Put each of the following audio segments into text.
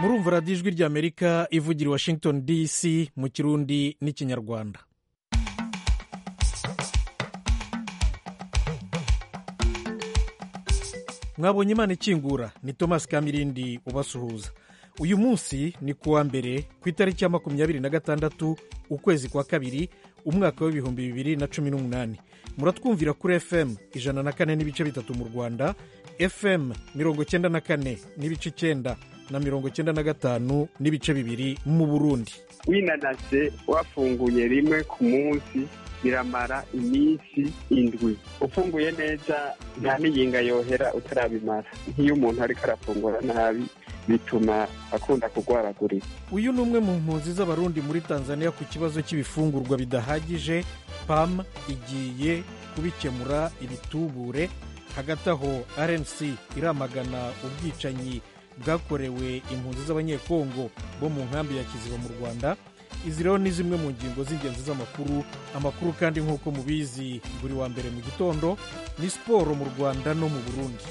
murumva radiyo ijwi ry'amerika ivugira i washington dc mu kirundi n'ikinyarwanda mwabonye imana ikingura ni thomas kamirindi ubasuhuza uyu munsi ni kuwa mbere ku itariki ya makumyabiri na gatandatu ukwezi kwa kabiri umwaka w'ibihumbi bibiri na cumi n'umunani muratwumvira kuri fm ijana na kane n'ibice bitatu mu rwanda fm mirongo cyenda na kane n'ibice icyenda na mirongo cyenda na gatanu n'ibice bibiri mu burundi winanase wafunguye rimwe ku munsi biramara iminsi indwi ufunguye neza nta n'iyinga yohera utarabimara nk'iyo umuntu ariko arafungura nabi bituma akunda kurwaragurika uyu ni umwe mu mpunzi z'abarundi muri tanzania ku kibazo cy'ibifungurwa bidahagije pam igiye kubikemura ibitubure hagati aho rnc iramagana ubwicanyi bwakorewe impunzi z'abanyekongo bo mu nkambi ya kiziba mu rwanda izi rero ni zimwe mu ngingo z'ingenzi z'amakuru amakuru kandi nk'uko mubizi buri wa mbere mu gitondo ni siporo mu rwanda no mu burundi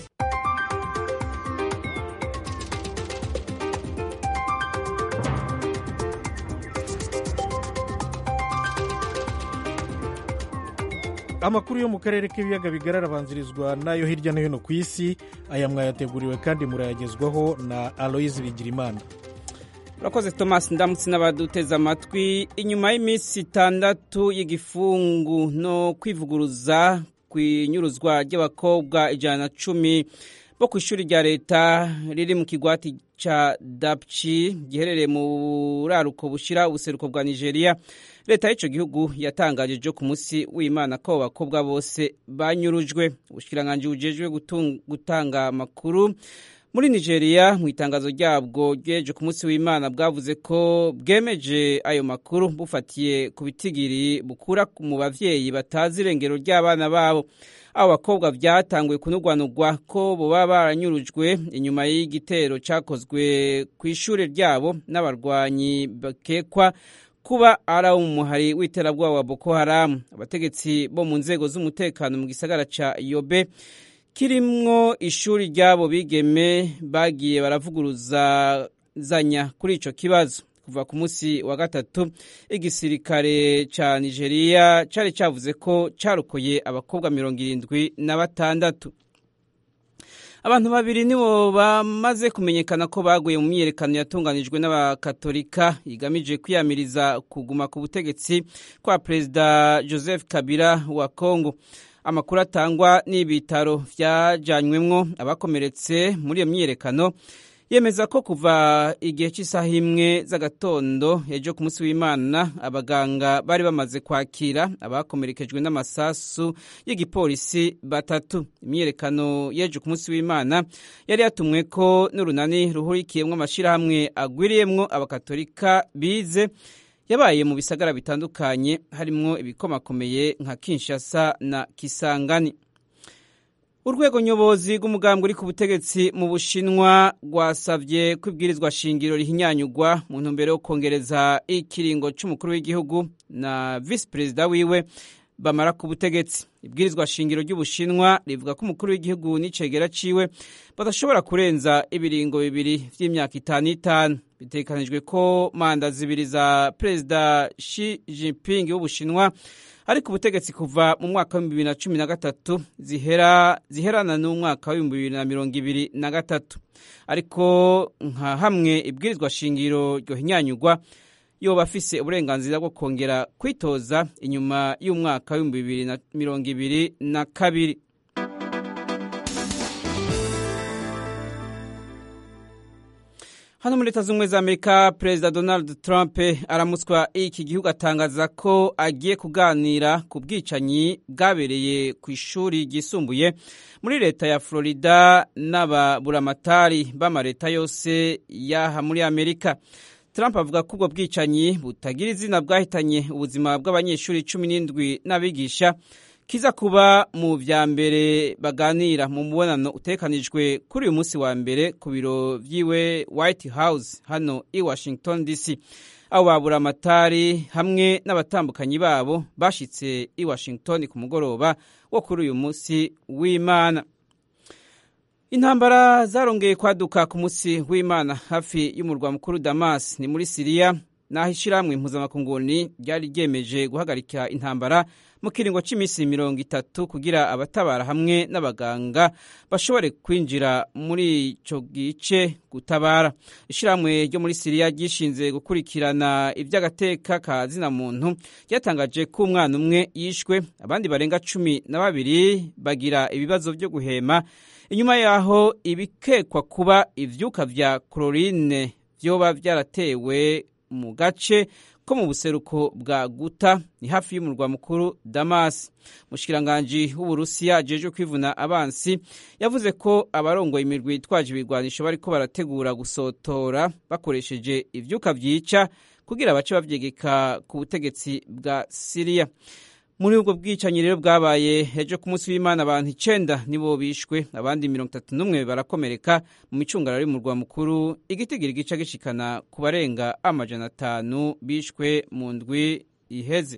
amakuru yo mu karere k'ibiyaga bigari arabanzirizwa n'ayo hirya no hino ku isi aya mwayateguriwe kandi murayagezwaho na aloyizi bigirimana urakoze thomas ndamutse n'abaduteze amatwi inyuma y'iminsi itandatu y'igifungu no kwivuguruza ku inyuruzwa ry'abakobwa ijana na cumi bo ku ishuri rya leta riri mu kigwati cya dapci giherereye mu buraruko bushyira ubuseruko bwa nigeria leta y'icyo gihugu yatangaje ejo ku munsi w'imana ko abo bakobwa bose banyurujwe ubushikiranganji bujejwe gutanga amakuru muri nigeria mu itangazo ryabwo ryeje ku munsi w'imana bwavuze ko bwemeje ayo makuru bufatiye ku bitigiri bukura mu bavyeyi batazi irengero ry'abana babo abo bakobwa byatanguye kunugwanugwa ko boba baranyurujwe inyuma y'igitero cyakozwe ku ishuri ryabo n'abarwanyi bakekwa kuba ari abo mu muhari w'iterabwoba wa boko haramu abategetsi bo mu nzego z'umutekano mu gisagara ca yobe kirimwo ishuri ry'abo bigeme bagiye baravuguruzanya kuri ico kibazo kuva ku munsi wa gatatu igisirikare ca nigeria cari cavuze ko carokoye abakobwa mirongo irindwi na batandatu abantu babiri nibo bamaze kumenyekana ko baguye mu myiyerekano yatunganijwe n'abakatolika igamije kwiyamiriza kuguma ku butegetsi kwa perezida joseph kabila wa congo amakuru atangwa n'ibitaro byajanywemwo abakomeretse muri iyo myiyerekano yemeza ko kuva igihe cy'isaha imwe z'agatondo ejo ku munsi w'imana abaganga bari bamaze kwakira abakomerekejwe n'amasasu y'igipolisi batatu imyiyerekano y'ejo ku munsi w'imana yari yatumwe ko n'urunani ruhurikiyemwo amashyirahamwe agwiriyemwo abakatolika bize yabaye mu bisagara bitandukanye harimwo ibikomakomeye nka kinshasa na kisangani urwego nyobozi rw'umugambi uri ku butegetsi mu bushinwa rwasabye ko ibwirizwa shingiro rihinyanyugwa mu ntumbero yo kongereza ikiringo cy'umukuru w'igihugu na visi perezida wiwe bamara ku butegetsi ibwirizwa shingiro ry'ubushinwa rivuga ko umukuru w'igihugu n'icegera ciwe badashobora kurenza ibiringo bibiri vy'imyaka itanu itanu bitekanijwe ko manda zibiri za perezida Xi Jinping w'ubushinwa ariko ubutegetsi kuva mu mwaka w'ibihumbi bibiri na cumi na gatatu zihera ziherana n'umwaka w'ibihumbi bibiri na mirongo ibiri na gatatu ariko nka hamwe ibwirizwa shingiro ryohinyanyugwa yoba afise uburenganzira bwo kongera kwitoza inyuma y'umwaka w'ibihumbi bibiri na mirongo ibiri na kabiri hano muri leta z'ubumwe za amerika perezida donald trump aramutswa iki gihugu atangaza ko agiye kuganira ku bwicanyi bwabereye ku ishuri ryisumbuye muri leta ya florida n'ababuramatari b'amaleta yose yaha muri amerika Trump avuga ko ubwo bwicanyi butagira izina bwahitanye ubuzima bw'abanyeshuri cumi n'indwi n'abigisha kiza kuba mu vya mbere baganira mu mubonano utekanijwe kuri uyu munsi wa mbere ku biro vyiwe White House hano i Washington DC abo babura amatari hamwe n'abatambukanyi babo bashitse i Washington ku mugoroba wo kuri uyu munsi w'Imana intambara zarongeye kwaduka ku munsi w'imana hafi y'umurwa mukuru damas ni muri siriya naho ishyirahamwe impuzamakunguni ryari ryemeje guhagarika intambara mu kiringo cy'iminsi mirongo itatu kugira abatabara hamwe n'abaganga bashobore kwinjira muri icyo gice gutabara ishyirahamwe ryo muri siriya ryishinze gukurikirana iby'agateka ka zina muntu ryatangaje ko umwana umwe yishwe abandi barenga cumi na babiri bagira ibibazo byo guhema inyuma yaho ibikekwa kuba ibyuka bya chlorine byoba byaratewe mu gace ko mu buseruko bwa guta ni hafi y'umurwa mukuru damas mushikiranganji w'uburusiya ajejwe kwivuna abansi yavuze ko abarongoye imirwi itwaje ibigwanisho bariko barategura gusotora bakoresheje ivyuka vyica kugira bace bavyegeka ku butegetsi bwa siriya muri ubwo bwicanyi rero bwabaye ejo ku munsi w'imana abantu icenda nibo bishwe abandi mirongo itatu n'umwe barakomereka mu micungararo y'umurwa mukuru igitigiri gica gishikana ku barenga amajana atanu bishwe mu ndwi iheze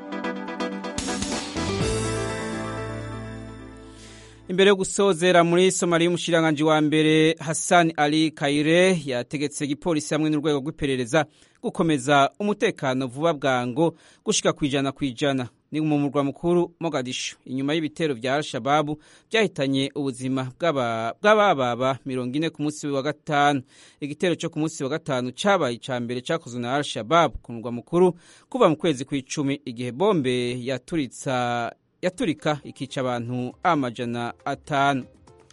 imbere yo gusozera muri somaliya y'umushikiranganji wa mbere hassan ali kaire yategetse igipolisi hamwe n'urwego rw'iperereza gukomeza umutekano vuba bwango gushika ku ijana ku ijana ni mu murwa mukuru mogadishu inyuma y'ibitero vya al-shababu byahitanye ubuzima bw'abababa mirongo ine ku munsi wa gatanu igitero cyo ku munsi wa gatanu cabaye ica mbere cakozwe na al-shababu ku murwa mukuru kuva mu kwezi kw'icumi igihe bombe yaturitsa yaturika ikica abantu amajana atanu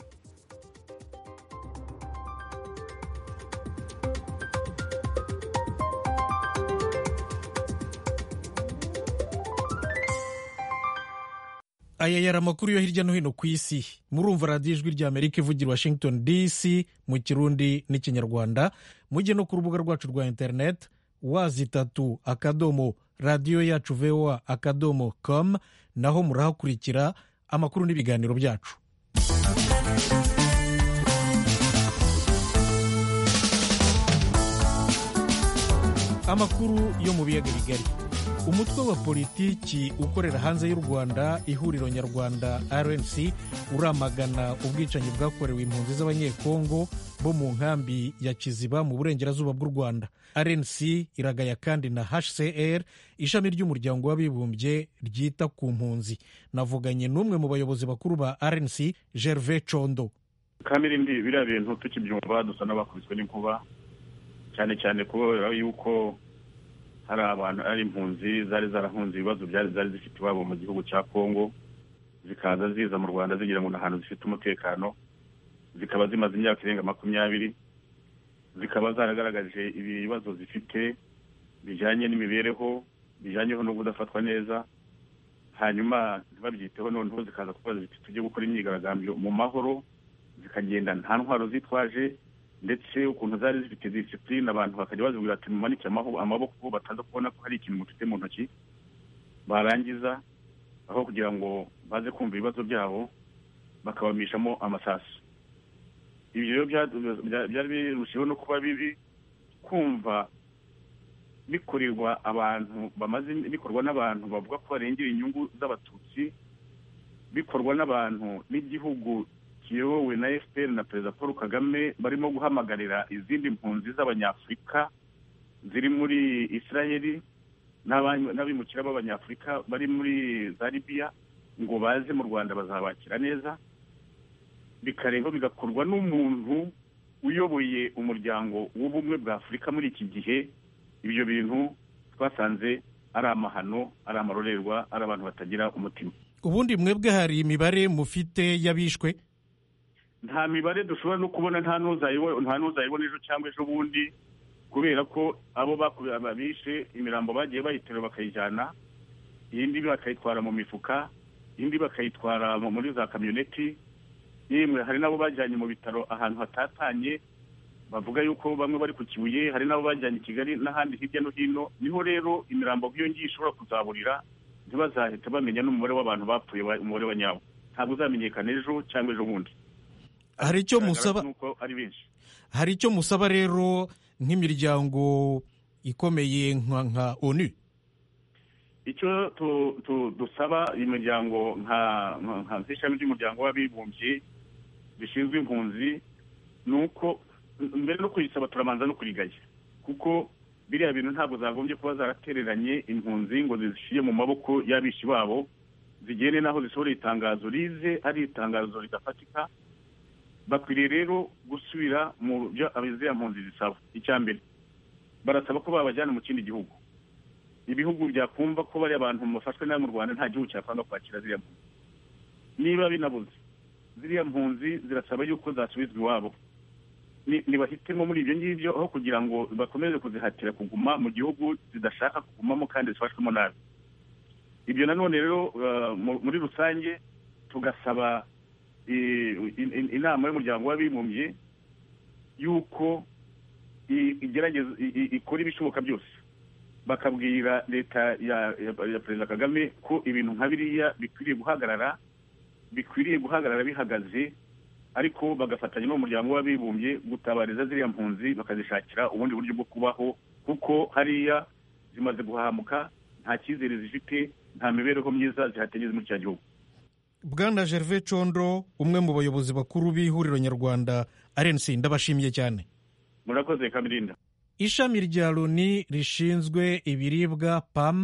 aya yari amakuru yo hirya no hino ku isi murumva radiyo ijwi rya amerika ivugira washington dc mu kirundi n'ikinyarwanda mujye no ku rubuga rwacu rwa interineti wazi itatu akadomo radiyo yacu voa akadomo com naho murahakurikira amakuru n'ibiganiro byacu amakuru yo mu biyaga bigari umutwe wa politiki ukorera hanze y'u rwanda ihuriro nyarwanda rnc uramagana ubwicanyi bwakorewe impunzi z'abanyekongo bo mu nkambi ya kiziba mu burengerazuba bw'u rwanda rnc iragaya kandi na hcr ishami ry'umuryango w'abibumbye ryita ku mpunzi navuganye n'umwe mu bayobozi bakuru ba rnc gervais condo kamirindi biriya bintu tukibyumva dusa n'abakubiswe n'inkuba cyane cyane kubera yuko hari abantu ari impunzi zari zarahunze ibibazo byari zari zifite iwabo mu gihugu cya kongo zikaza ziza mu rwanda zigira ngo ni ahantu zifite umutekano zikaba zimaze imyaka irenga makumyabiri zikaba zaragaragaje ibibazo zifite bijyanye n'imibereho bijyanyeho no kudafatwa neza hanyuma ntibabyiteho noneho zikaza kubaza ziti tujye gukora imyigaragambyo mu mahoro zikagenda nta ntwaro zitwaje ndetse ukuntu zari zifite disipurine abantu bakajya bazibwira ati mumanike amaboko bataza kubona ko hari ikintu mufite mu ntoki barangiza aho kugira ngo baze kumva ibibazo byabo bakabamishamo amasasu ibyo rero byari birushijeho no kuba bibi kumva bikorerwa abantu bamaze bikorwa n'abantu bavuga ko barengera inyungu z'abatutsi bikorwa n'abantu n'igihugu kiyobowe na fpr na perezida paul kagame barimo guhamagarira izindi mpunzi z'abanyafurika ziri muri israeli n'abimukira b'abanyafurika bari muri za libiya ngo baze mu rwanda bazabakira neza bikareba bigakorwa n'umuntu uyoboye umuryango w'ubumwe bwa afurika muri iki gihe ibyo bintu twasanze ari amahano ari amarorerwa ari abantu batagira umutima ubundi mwebwe hari imibare mufite y'abishwe nta mibare dushobora no kubona nta n'uzayibona ejo cyangwa ejo bundi kubera ko abo babishe imirambo bagiye bayiterura bakayijyana iyindi bakayitwara mu mifuka indi bakayitwara muri za kamyoneti yemwe hari n'abo bajyanye mu bitaro ahantu hatatanye bavuga yuko bamwe bari ku kibuye hari n'abo bajyanye i kigali n'ahandi hirya no hino niho rero imirambo nk'iyo ngiyo ishobora kuzaburira ntibazahita bamenya n'umubare w'abantu bapfuye umubare wa nyawo ntabwo uzamenyekana ejo cyangwa ejo bundi hari icyo musaba ari benshi hari icyo musaba rero nk'imiryango ikomeye nka onu icyo dusaba imiryango nk'ishami ry'umuryango w'abibumbye rishinzwe impunzi ni uko mbere no kuyisaba turabanza no kurigaya kuko biriya bintu ntabwo zagombye kuba zaratereranye impunzi ngo zishyire mu maboko y'abishi babo zigende n'aho zisohora itangazo rize ari itangazo ridafatika bakwiriye rero gusubira mu byo ziriya mpunzi zisaba icya mbere barasaba ko babajyana mu kindi gihugu ibihugu byakumva ko bari abantu bafashwe nabi mu rwanda nta gihugu cyakwanga kwakira ziriya mpunzi niba binabuze ziriya mpunzi zirasaba yuko zasubizwa iwabo ntibahitemo muri ibyo ngibyo aho kugira ngo bakomeze kuzihatira kuguma mu gihugu zidashaka kugumamo kandi zifashwemo nabi ibyo nanone rero muri rusange tugasaba inama y'umuryango w'abibumbye yuko igerageza ikora ibishoboka byose bakabwira leta ya perezida kagame ko ibintu nka biriya bikwiriye guhagarara bikwiriye guhagarara bihagaze ariko bagafatanya n'umuryango w'abibumbye gutabariza ziriya mpunzi bakazishakira ubundi buryo bwo kubaho kuko hariya zimaze guhamuka nta cyizere zifite nta mibereho myiza zihategeze muri cya gihugu bwana gervais condo umwe mu bayobozi bakuru b'ihuriro nyarwanda arensi ndabashimiye cyane murakoze kamirinda ishami rya loni rishinzwe ibiribwa pam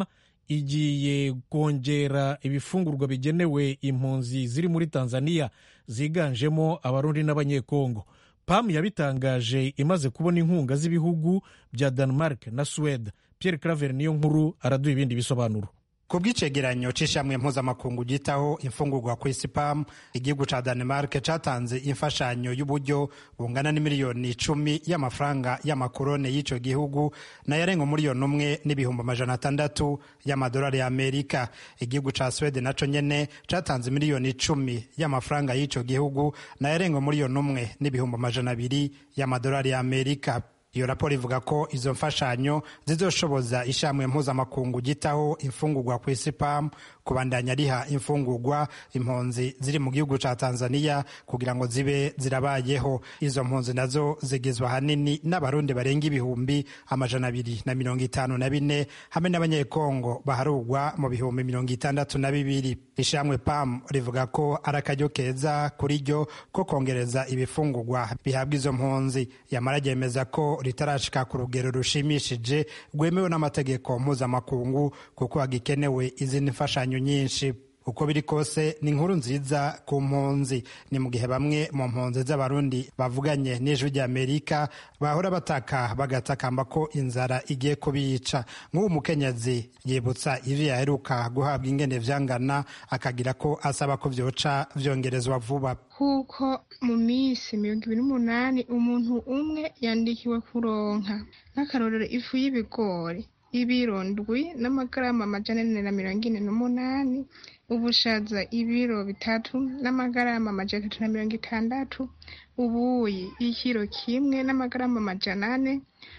igiye kongera ibifungurwa bigenewe impunzi ziri muri tanzania ziganjemo abarundi n'abanyekongo pam yabitangaje imaze kubona inkunga z'ibihugu bya denmark na suwede pierre claver niyo nkuru araduha ibindi bisobanuro ku bw'icegeranyo c'ishamwe mpuzamakungu gitaho imfungurwa ku isi pam igihugu ca danemark catanze imfashanyo y'uburyo bungana n'imiliyoni icumi y'amafaranga y'amakorone y'ico gihugu nayarenga umuliyoni umwe n'ibihumbi amajana atandatu y'amadolari y'amerika igihugu ca swede naco nyene catanze miliyoni icumi y'amafaranga y'ico gihugu nayarenga umuliyoni umwe n'ibihumbi amajana abiri y'amadolari y'amerika iyo raporo ivuga ko izo mfashanyo zizoshoboza ishamwe mpuzamakungu gitaho imfungurwa ku isi pam kubandanya riha imfungurwa impunzi ziri mu gihugu ca tanzania kugira ngo zibe zirabayeho izo mpunzi nazo zigizwe ahanini n'abarundi barenga ibihumbi amajana abiri na mirongo itanu na bine hamwe n'abanyekongo baharugwa mu bihumbi mirongo itandatu na bibiri ishamwe pam rivuga ko ari akaryo keza kuri ryo ko kongereza ibifungurwa bihabwa izo mpunzi yamara ryemeza ko ritarashika ku rugero rushimishije rwemewe n'amategeko mpuzamakungu kuko hagikenewe izindi mfashanyo nyinshi uko biri kose ni inkuru nziza ku mpunzi ni mu gihe bamwe mu mpunzi z'abarundi bavuganye n'ijwi ry'amerika bahora bataka bagatakamba ko inzara igiye kubica nk'ubu mukenyezi yibutsa ivyo yaheruka guhabwa ingene vyangana akagira ko asaba ko vyoca vyongerezwa vuba kuko mu minsi mirongo ibiri n'umunani umuntu umwe yandikiwe kuronka nk'akarorero ifu y'ibigori ibiro ndwi n'amagarama amajana ane na mirongo ine n'umunani ubushaza ibiro bitatu n'amagarama amajana atatu na mirongo itandatu ubuyi ikiro kimwe n'amagarama amajana ane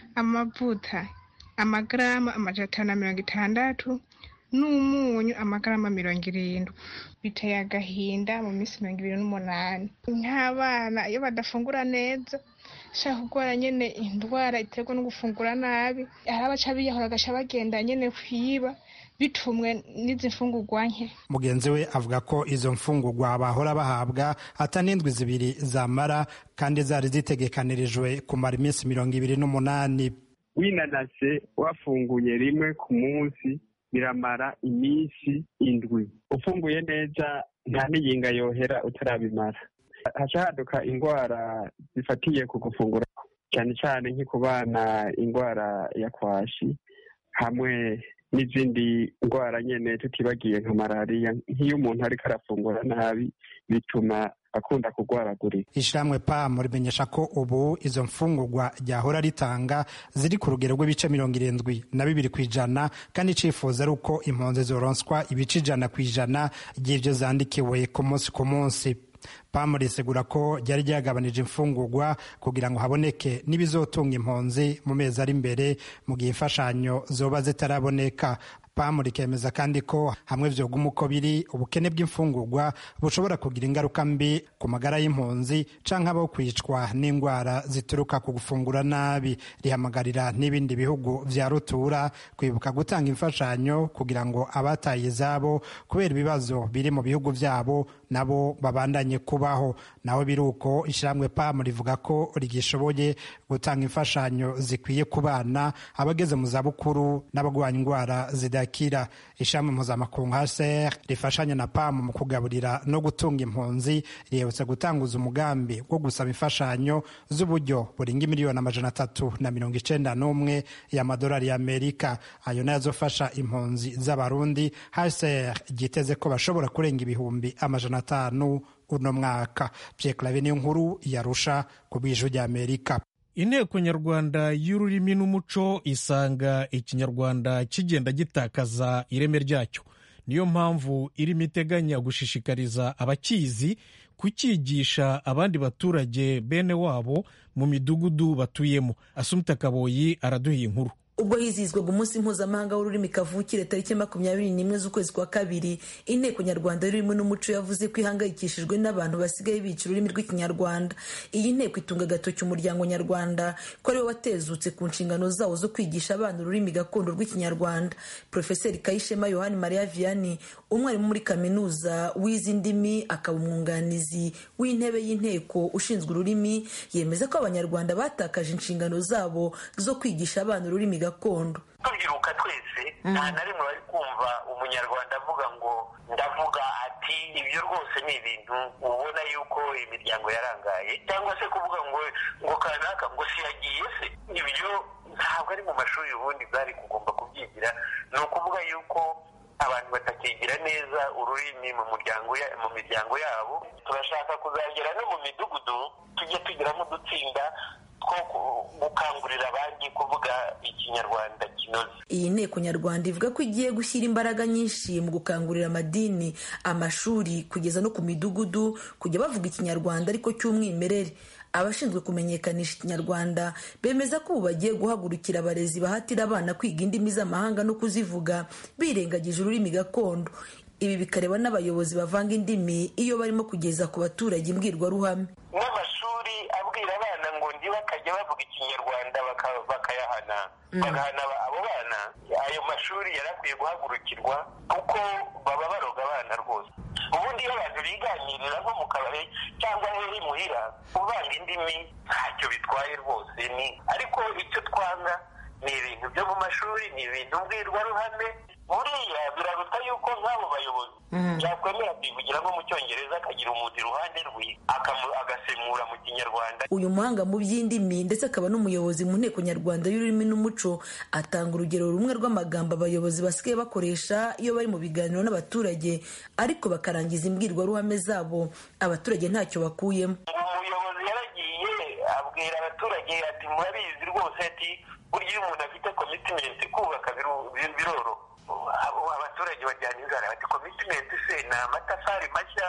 amavuta amagarama amajana atanu na mirongo itandatu n'umunyu amagarama mirongo irindwi biteye agahinda mu minsi mirongo ibiri n'umunani nk'abana iyo badafungura neza shaka kurwara nyene indwara iterwa no gufungura nabi hari abaca biyahura agaca bagenda nyene kwiba bitumwe n'izi mfungurwa nke mugenzi we avuga ko izo mfungurwa bahora bahabwa ata n'indwi zibiri zamara kandi zari zitegekanirijwe kumara iminsi mirongo ibiri n'umunani winanase wafunguye rimwe ku munsi biramara iminsi indwi ufunguye neza nta n'iyinga yohera utarabimara haca haduka indwara zifatiye ku gufungura cyane cyane nko ku bana indwara ya kwashi hamwe n'izindi ndwara nyine tutibagiye nka malariya nk'iyo umuntu ariko arafungura nabi bituma akunda kurwaragurika ishyirahamwe pamu rimenyesha ko ubu izo mfungurwa ryahora ritanga ziri ku rugero rw'ibice mirongo irindwi na bibiri ku ijana kandi icifuza ari uko impunzi zoronswa ibice ijana ku ijana ry'ibyo zandikiwe ku munsi ku munsi pamu risegura ko ryari ryagabanije imfungurwa kugira ngo haboneke n'ibizotunga impunzi mu mezi ari imbere mu gihe imfashanyo zoba zitaraboneka pamu rikemeza kandi ko hamwe vyoguma uko biri ubukene bw'imfungurwa bushobora kugira ingaruka mbi ku magara y'impunzi canke abo kwicwa n'indwara zituruka ku gufungura nabi rihamagarira n'ibindi bihugu vya rutura kwibuka gutanga imfashanyo kugira ngo abataye izabo kubera ibibazo biri mu bihugu vyabo nabo babandanye kubaho naho biruko ishyirahamwe pamu rivuga ko rigishoboye gutanga imfashanyo zikwiye ku bana abageze mu zabukuru n'abagwanya indwara zidakira ishami mpuzamakungu hcr rifashanya na pamu mu kugaburira no gutunga impunzi rihebutse gutanguza umugambi wo gusaba imfashanyo z'uburyo buringa miliyoni amajana atatu na mirongo icenda n'umwe y'amadolari y'amerika ayo nayo azofasha impunzi z'abarundi hcr ryiteze ko bashobora kurenga ibihumbi amajana atanu uno mwaka pierre clave niyo nkuru yarusha ku bw'ijwi ry'amerika inteko nyarwanda y'ururimi n'umuco isanga ikinyarwanda kigenda gitakaza ireme ryacyo niyo mpamvu irimo iteganya gushishikariza abakizi kucyigisha abandi baturage bene wabo mu midugudu batuyemo asumita kaboyi araduha inkuru ubwo hizihizwaga umunsi mpuzamahanga w'ururimi kavukire tariki makumyabiri n'imwe z'ukwezi kwa kabiri inteko nyarwanda y'ururimi n'umuco yavuze ko ihangayikishijwe n'abantu basigaye bica ururimi rw'ikinyarwanda iyi nteko itunga agatoki umuryango nyarwanda ko ariwe watezutse ku nshingano zawo zo kwigisha abana ururimi gakondo rw'ikinyarwanda porofeseri kayishema yohani mariya vianney umwarimu muri kaminuza w'izi ndimi akaba umwunganizi w'intebe y'inteko ushinzwe ururimi yemeza ko abanyarwanda batakaje inshingano zabo zo kwigisha abana ururimi gakondo tubyiruka twese nta na rimwe bari kumva umunyarwanda avuga ngo ndavuga ati ibyo rwose ni ibintu ubona yuko imiryango yarangaye cyangwa se kuvuga ngo ngo kanaka ngo siyagiye se ibyo ntabwo ari mu mashuri ubundi bwari kugomba kubyigira ni ukuvuga yuko abantu batakigira neza ururimi mu muryango mu miryango yabo turashaka kuzagera no mu midugudu tujye tugiramo udutsinda two gukangurira abandi kuvuga ikinyarwanda kinoze iyi nteko nyarwanda ivuga ko igiye gushyira imbaraga nyinshi mu gukangurira amadini amashuri kugeza no ku midugudu kujya bavuga ikinyarwanda ariko cy'umwimerere abashinzwe kumenyekanisha ikinyarwanda bemeza ko ubu bagiye guhagurukira abarezi bahatira abana kwiga indimi z'amahanga no kuzivuga birengagije ururimi gakondo ibi bikareba n'abayobozi bavanga indimi iyo barimo kugeza ku baturage imbwirwaruhame n'amashuri abwira abana ngo ndi bakajya bavuga ikinyarwanda bakayahana bagahana abo bana ayo mashuri yari akwiye guhagurukirwa kuko baba baroga abana rwose ubundi iyo abantu biganirira nko mu kabari cyangwa heri muhira kuvanga indimi ntacyo bitwaye rwose ni ariko icyo twanga ni ibintu byo mu mashuri ni ibintu mbwirwaruhame buriya biraruta yuko nk'abo bayobozi yakwemera kwivugiramo mu cyongereza akagira umuntu iruhande rwe agasemura mu kinyarwanda uyu muhanga mu by'indimi ndetse akaba n'umuyobozi mu nteko nyarwanda y'ururimi n'umuco atanga urugero rumwe rw'amagambo abayobozi basigaye bakoresha iyo bari mu biganiro n'abaturage ariko bakarangiza imbwirwaruhame zabo abaturage ntacyo bakuyemo umuyobozi yaragiye abwira abaturage ati murabizi rwose ati burya iyo umuntu afite komitimenti kubaka biroro abaturage bajyana inzara bati komitimenti se ni amatafari mashya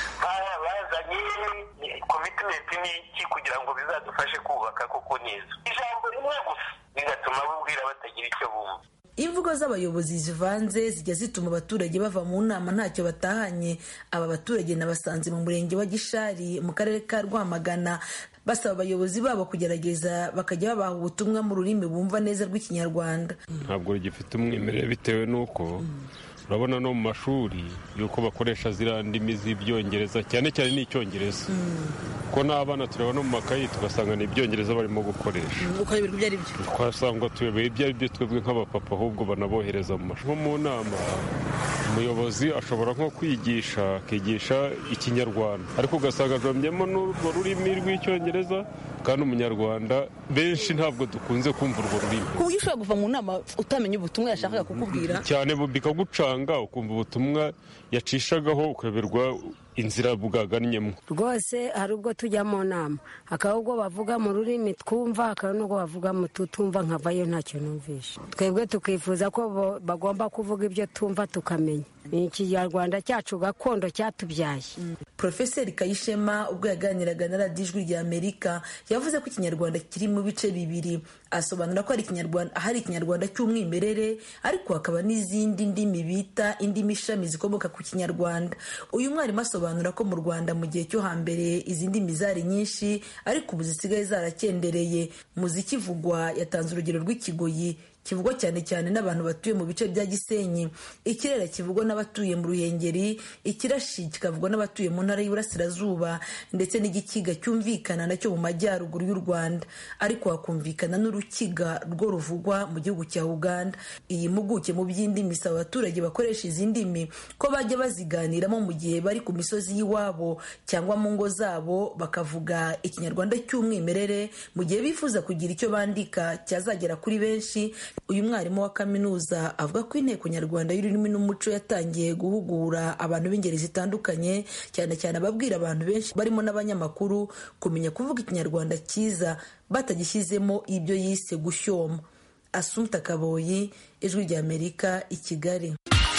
bazanye komitimenti ni iki kugira ngo bizadufashe kubaka koko neza ijambo rimwe gusa bigatuma babwira batagira icyo bumva imvugo z'abayobozi zivanze zijya zituma abaturage bava mu nama ntacyo batahanye aba baturage nabasanze mu murenge wa gishari mu karere ka rwamagana basaba abayobozi babo kugerageza bakajya babaha ubutumwa mu rurimi bumva neza rw'ikinyarwanda ntabwo rigifite umwimerere bitewe n'uko urabona no mu mashuri yuko bakoresha ziriya ndimi z'ibyongereza cyane cyane n'icyongereza kuko n'abana tureba no mu makayi tugasanga ni ibyongereza barimo gukoresha ukayoberwa ibyo ari byo twasanga tuyoboye ibyo ari byo twebwe nk'abapapa ahubwo banabohereza mu mashuri nko mu nama umuyobozi ashobora nko kwigisha akigisha ikinyarwanda ariko ugasanga ajombyemo n'urwo rurimi rw'icyongereza kandi umunyarwanda benshi ntabwo dukunze kumva urwo rurimi ku buryo ushobora kuva mu nama utamenya ubutumwa yashakaga kukubwira cyane bikagucanga ukumva ubutumwa yacishagaho ukayoberwa inzira bwagannyemo rwose hari ubwo tujya mu nama hakaba ubwo bavuga mu rurimi twumva hakaba n'ubwo bavuga mu tutumva nkavayo ntacyo numvisha twebwe tukifuza ko bagomba kuvuga ibyo tumva tukamenya ni ikinyarwanda cyacu gakondo cyatubyaye Profeseri Kayishema ubwo yaganiraga na radiyo ijwi rya Amerika yavuze ko ikinyarwanda kiri mu bice bibiri asobanura ko hari ikinyarwanda hari ikinyarwanda cy'umwimerere ariko hakaba n'izindi ndimi bita indimi ishami zikomoka ku kinyarwanda uyu mwarimu asobanura ko mu Rwanda mu gihe cyo hambere izi ndimi zari nyinshi ariko ubu zisigaye zarakendereye mu zikivugwa yatanze urugero rw'ikigoyi kivugwa cyane cyane n'abantu batuye mu bice bya gisenyi ikirere kivugwa n'abatuye mu ruhengeri ikirashi kikavugwa n'abatuye mu ntara y'iburasirazuba ndetse n'igikiga cyumvikana nacyo mu majyaruguru y'u rwanda ariko hakumvikana n'urukiga rwo ruvugwa mu gihugu cya uganda iyi mpuguke mu by'indimi isaba abaturage bakoresha izi ndimi ko bajya baziganiramo mu gihe bari ku misozi y'iwabo cyangwa mu ngo zabo bakavuga ikinyarwanda cy'umwimerere mu gihe bifuza kugira icyo bandika cyazagera kuri benshi uyu mwarimu wa kaminuza avuga ko inteko nyarwanda y'ururimi n'umuco yatangiye guhugura abantu b'ingeri zitandukanye cyane cyane ababwira abantu benshi barimo n'abanyamakuru kumenya kuvuga ikinyarwanda cyiza batagishyizemo ibyo yise gushyoma asumta kaboyi ijwi ry'amerika i kigali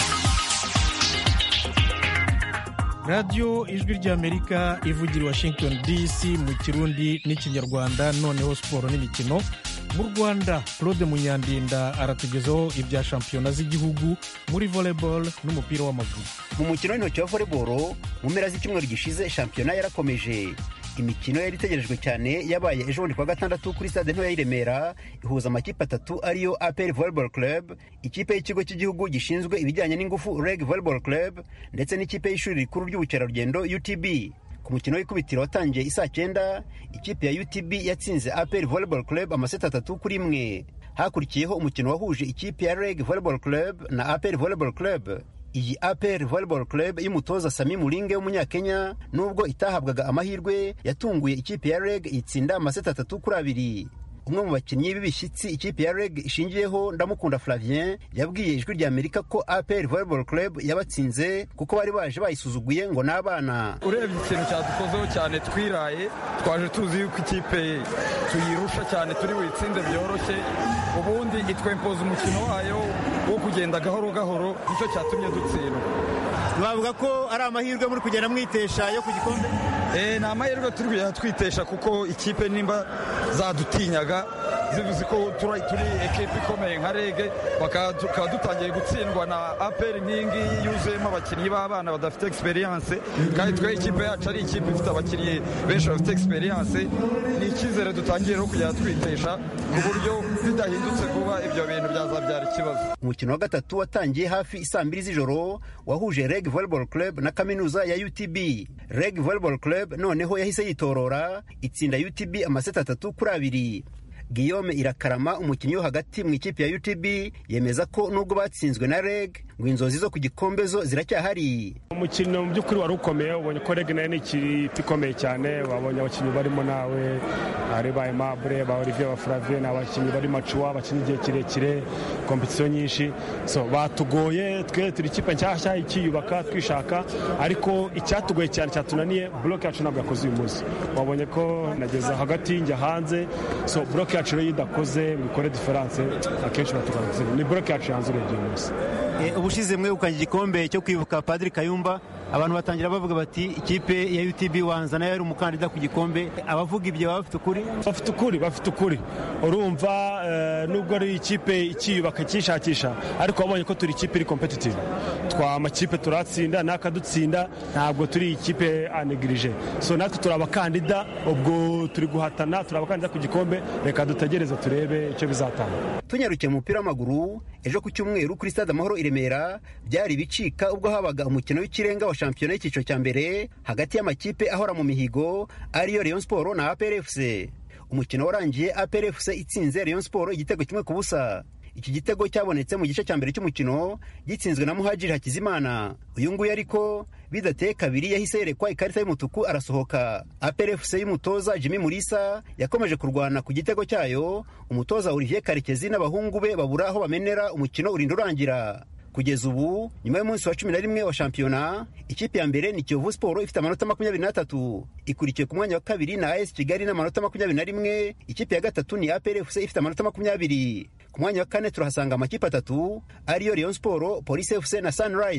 radiyo ijwi ry'amerika ivugira i washington dc mu kirundi n'ikinyarwanda noneho siporo n'imikino mu rwanda claude munyandinda aratugezaho ibya shampiyona z'igihugu muri volleyball n'umupira w'amaguru mu mukino w'intoki wa volleyball mu mpera z'icyumweru gishize shampiyona yarakomeje imikino yari itegerejwe cyane yabaye ejo bundi kuwa gatandatu kuri stade ntoya y'i remera ihuza amakipe atatu ariyo apr volleyball club ikipe y'ikigo cy'igihugu gishinzwe ibijyanye n'ingufu reg volleyball club ndetse n'ikipe y'ishuri rikuru ry'ubukerarugendo utb ku mukino w'ikubitiro watangiye isaa cyenda ikipe ya utb yatsinze apr volleyball club amaseti atatu kuri imwe hakurikiyeho umukino wahuje ikipe ya reg volleyball club na apr volleyball club iyi apr volleyball club y'umutoza sami muringe w'umunyakenya nubwo itahabwaga amahirwe yatunguye ikipe ya reg itsinda amaseti atatu kuri abiri umwe mu bakinnyi b'ibishyitsi ikipe ya reg ishingiyeho ndamukunda flavien yabwiye ijwi rya amerika ko apr volleyball club yabatsinze kuko bari baje bayisuzuguye ngo n'abana urebye ikintu cyadukozeho cyane twiraye twaje tuzi yuko ikipe tuyirusha cyane turi buyitsinde byoroshye ubundi itwempoza umukino wayo wo kugenda gahoro gahoro nicyo cyatumye dutsindwa bavuga ko ari amahirwe muri kugenda mwitesha yo ku gikombe ni amahirwe turi kugenda twitesha kuko ikipe nimba zadutinyaga zivuze ko turi ekipa ikomeye nka rege bakaba dutangiye gutsindwa na aperi nk'iyi ngiyi yuzuyemo abakinnyi b'abana badafite egisperiyanse kandi twe ikipe yacu ari ikipe ifite abakinnyi benshi bafite egisperiyanse ni icyizere dutangiye no kugenda twitesha ku buryo bidahindutse vuba ibyo bintu byazabyara ikibazo umukino wa gatatu watangiye hafi isaa mbiri z'ijoro wahuje reg volleyball club na kaminuza ya utb reg volleyball club noneho yahise yitorora itsinda utb amaseti atatu kuri abiri Guillaume irakarama umukinnyi wo hagati mu ikipe ya utb yemeza ko nubwo batsinzwe na reg ngo inzozi zo ku gikombe zo ziracyahari umukino mu by'ukuri wari ukomeye ubonye ko reg nayo ni ikipe ikomeye cyane wabonye abakinnyi barimo nawe ari ba aimable ba olivier ba flavien ni abakinnyi bari macuwa bakina igihe kirekire kompetisiyo nyinshi so batugoye twe turi ikipe nshyashya ikiyubaka twishaka ariko icyatugoye cyane cyatunaniye buroke yacu ntabwo yakoze uyu munsi wabonye ko nageza hagati njya hanze so buroke yacu rero iyo idakoze ngo ikore diferanse akenshi batugana gutsinda ni buroke yacu yanze urebye uyu munsi ubushize mwegukanye igikombe cyo kwibuka padiri kayumba abantu batangira bavuga bati ikipe ya utb wanza nayo yari umukandida ku gikombe abavuga ibyo baba bafite ukuri bafite ukuri bafite ukuri urumva nubwo ari ikipe ikiyubaka ikishakisha ariko wabonye ko turi ikipe iri kompetitive twa amakipe turatsinda n'akadutsinda ntabwo turi ikipe anegirije so natwe turi abakandida ubwo turi guhatana turi abakandida ku gikombe reka dutegereze turebe icyo bizatanga tunyarukiye mu mupira w'amaguru ejo ku cyumweru kuri stade amahoro i remera byari bicika ubwo habaga umukino w'ikirenga wa shampiyona y'icyiciro cya mbere hagati y'amakipe ahora mu mihigo ariyo Rayon Sport na APR FC umukino warangiye APR FC itsinze Rayon Sport igitego kimwe ku busa iki gitego cyabonetse mu gice cya mbere cy'umukino gitsinzwe na muhajiri hakizimana uyu nguyu ariko bidateye kabiri yahise yerekwa ikarita y'umutuku arasohoka APRFC y'umutoza Jimmy Mulisa yakomeje kurwana ku gitego cyayo umutoza Olivier Karekezi n'abahungu be babura aho bamenera umukino urinda urangira kugeza ubu nyuma y'umunsi wa cumi na rimwe wa shampiyona ikipe ya mbere ni kiyovu siporo ifite amanota makumyabiri n'atatu ikurikiye ku mwanya wa kabiri na as kigali n'amanota makumyabiri na rimwe ikipe ya gatatu ni aprfc ifite amanota makumyabiri ku mwanya wa kane turahasanga amakipe atatu ariyo rayon siporo polisi fc na sunrise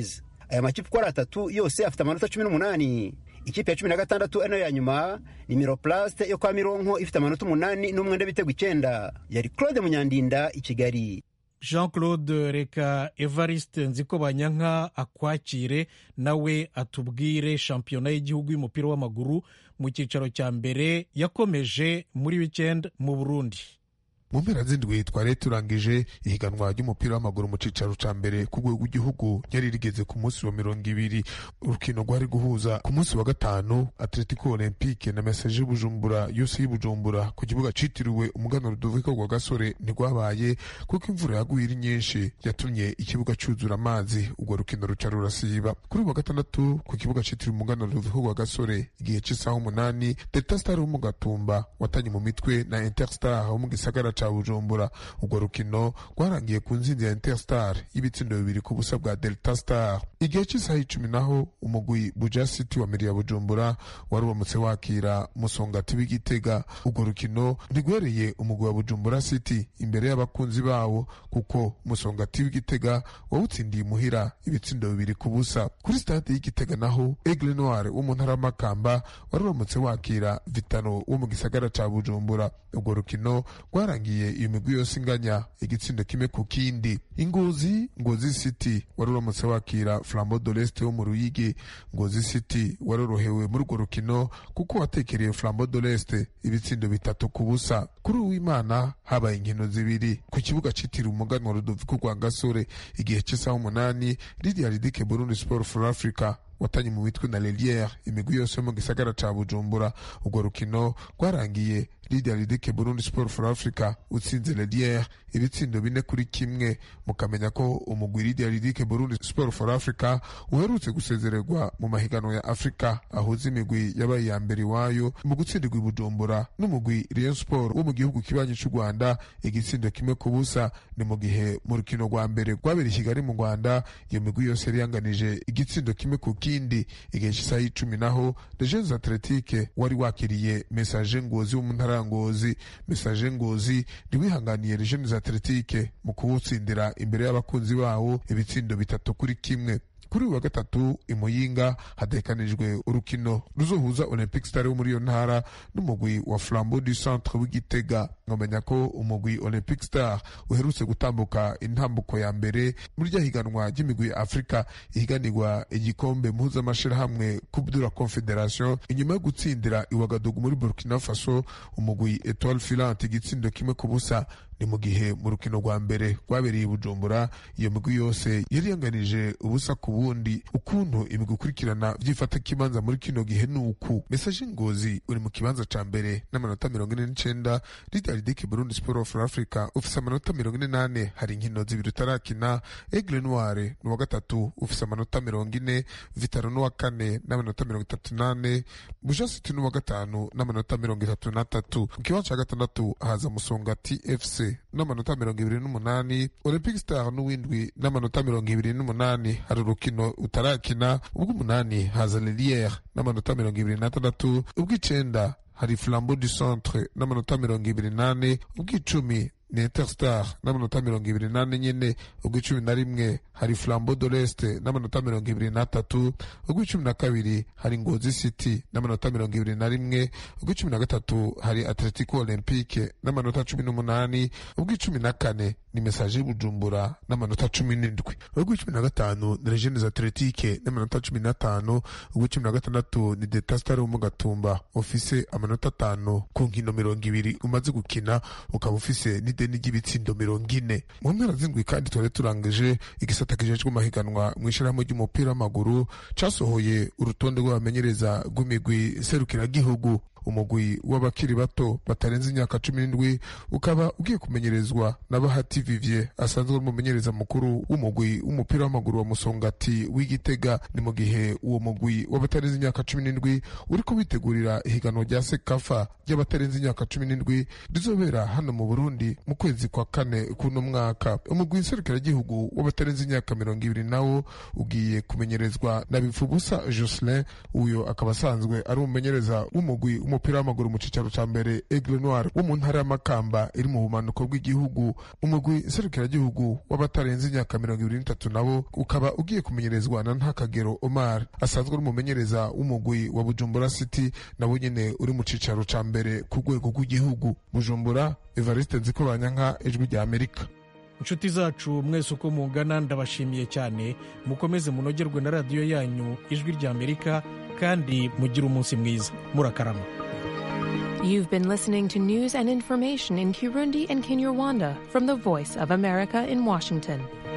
aya makipe uko ari atatu yose afite amanota cumi n'umunani ikipe ya cumi na gatandatu ari nayo ya nyuma ni miroplaste yo kwa mironko ifite amanota umunani n'umwenda w'ibitego icyenda yari claude munyandinda i kigali jean claude reka evariste nziko banyanka akwakire nawe atubwire shampiyona y'igihugu y'umupira w'amaguru mu cyicaro cya mbere yakomeje muri wikendi mu burundi mu mpera z'indwi twari turangije ihiganwa ry'umupira w'amaguru mu cyicaro cya mbere ku rwego rw'igihugu ryari rigeze ku munsi wa mirongo ibiri urukino rwari guhuza ku munsi wa gatanu atletico olympique na mesaje y'ubujumbura yose y'ubujumbura ku kibuga citiriwe umuganuro rudoviko rwa gasore ntirwabaye kuko imvura yaguye ari nyinshi yatumye ikibuga cyuzura amazi urwo rukino ruca rurasiba kuri uyu wa gatandatu ku kibuga citiriwe umuganuro rudoviko rwa gasore igihe cy'isaha umunani delta star wo mu gatumba watanye mu mitwe na interstar wo mu gisagara ca bujumbura urwo rukino rwarangiye ku nzinzi ya interstar y'ibitsindo bibiri ku busa bwa delta star igihe cy'isaha icumi naho umugwi buja city wa miriya bujumbura wari uramutse wakira musongati w'igitega urwo rukino ntigwereye umugwi wa bujumbura city imbere y'abakunzi bawo kuko musongati w'igitega wawutsindiye imuhira ibitsindo bibiri ku busa kuri stade y'igitega naho aigle noir wo mu ntara y'amakamba wari uramutse wakira vitano wo mu gisagara ca bujumbura urwo rukino rwarangiye iyo migwi yose inganya igitsindo kimwe ku kindi ingozi ngozi city wari uramutse wakira flambo doleste wo mu ruyigi ngozi city warorohewe muri urwo rukino kuko watekereye flambo doleste ibitsindo bitatu ku busa kuri uwimana habaye inkino zibiri ku kibuga citiriwe umuganwa rudoviko rwa gasore igihe cy'isaha umunani lidia ridike burundi sport for africa watanye mu mitwe na leliere imigwi yose yo mu gisagara ca bujumbura urwo rukino rwarangiye lidia ridike burundi sport for africa utsinze leliere ibitsindo bine kuri kimwe mukamenya ko umugwi lidia ridike burundi sport for africa uherutse gusezererwa mu mahiganwa ya afurika ahuza imigwi yabaye iya mbere iwayo mu gutsindirwa i bujumbura n'umugwi rayon sport wo mu gihugu kibanyi c'u rwanda igitsindo kimwe ku busa ni mu gihe mu rukino rwa mbere rwabereye i kigali mu rwanda iyo migwi yose yari yanganije igitsindo kimwe ku kindi igihe cy'isaha y'icumi naho legendes atletique wari wakiriye mesaje ngozi wo mu ntara ya ngozi mesaje ngozi ntiwihanganiye legendes atletique mu kuwutsindira imbere y'abakunzi bawo ibitsindo bitatu kuri kimwe kuri uyu wa gatatu imuyinga hatekanijwe urukino ruzohuza olympic star wo muri iyo ntara n'umugwi wa flambeau du centre w'igitega nkamenya ko umugwi olympic star uherutse gutambuka intambuko ya mbere muri rya higanwa ry'imigwi ya afurika ihiganirwa igikombe mpuzamashirahamwe coupe de la confederation inyuma yo gutsindira iwagadugu muri burkina faso umugwi etoile filante igitsindo kimwe ku busa ni mu gihe mu rukino rwa mbere rwabereye i bujumbura iyo migwi yose yari yanganije ubusa ku bundi ukuntu imigwi ikurikirana byifata kibanza muri kino gihe ni uku mesaje ngozi uri mu kibanza ca mbere n'amanota mirongo ine n'icenda lidaridike burundi sport for africa ufise amanota mirongo ine n'ane hari inkino zibiri utarakina aigle noire ni uwa gatatu ufise amanota mirongo ine vitaro n'uwa kane n'amanota mirongo itatu n'ane buja city n'uwa gatanu n'amanota mirongo itatu n'atatu mu kibanza ca gatandatu haza musongati fc n'amanota mirongo ibiri n'umunani olympic star n'uwindwi n'amanota mirongo ibiri n'umunani hari urukino utarakina ubw'umunani haza leliere n'amanota mirongo ibiri n'atandatu ubw'icenda hari flambeau du centre n'amanota mirongo ibiri n'ane ubw'icumi ni interstar n'amanota mirongo ibiri n'ane nyine ubw'icumi na rimwe hari flambeau de l'est n'amanota mirongo ibiri n'atatu ubw'icumi na kabiri hari ngozi city n'amanota mirongo ibiri na rimwe ubw'icumi na gatatu hari atletico olympique n'amanota cumi n'umunani ubw'icumi na kane ni mesaje y'ubujumbura n'amanota cumi n'indwi ubw'icumi na gatanu ni legiones atletique n'amanota cumi n'atanu ubw'icumi na gatandatu ni detastar wo mu gatumba ufise amanota atanu ku nkino mirongo ibiri umaze gukina ukaba ufise n'ideni ry'ibitsindo mirongo ine mu mpera z'indwi kandi twari turangije igisata kijejwe amahiganwa mu ishyirahamwe ry'umupira w'amaguru casohoye urutonde rw'abamenyereza rw'imigwi serukiragihugu umugwi w'abakiri bato batarenze imyaka cumi n'indwi ukaba ugiye kumenyerezwa na bahati vivier asanzwe ari umumenyereza mukuru w'umugwi w'umupira w'amaguru wa musongati w'igitega ni mu gihe uwo mugwi w'abatarenze imyaka cumi n'indwi uriko witegurira ihiganwa rya sekafa ry'abatarenze imyaka cumi n'indwi rizobera hano mu burundi mu kwezi kwa kane kuno mwaka umugwi nserukiragihugu w'abatarenze imyaka mirongo ibiri nawo ugiye kumenyerezwa na bifubusa jocelyn uyo akaba asanzwe ari umumenyereza w'umugwi w'umupira w'umupira w'amaguru mu cicaro ca mbere Aigle Noir wo mu ntara y'Amakamba iri mu bumanuko bw'igihugu umugwi serukiragihugu w'abatarenze imyaka mirongo ibiri n'itatu nabo ukaba ugiye kumenyerezwa na Ntakagero Omar asanzwe ari umumenyereza w'umugwi wa Bujumbura City nawo nyene uri mu cicaro ca mbere ku rwego rw'igihugu Bujumbura Evariste Nzikobanyanka ijwi rya Amerika inshuti zacu mwese uko mungana ndabashimiye cyane mukomeze munogerwe na radiyo yanyu ijwi rya amerika kandi mugire umunsi mwiza murakarama You've been listening to news and information in Kirundi and Kinyarwanda from the Voice of America in Washington.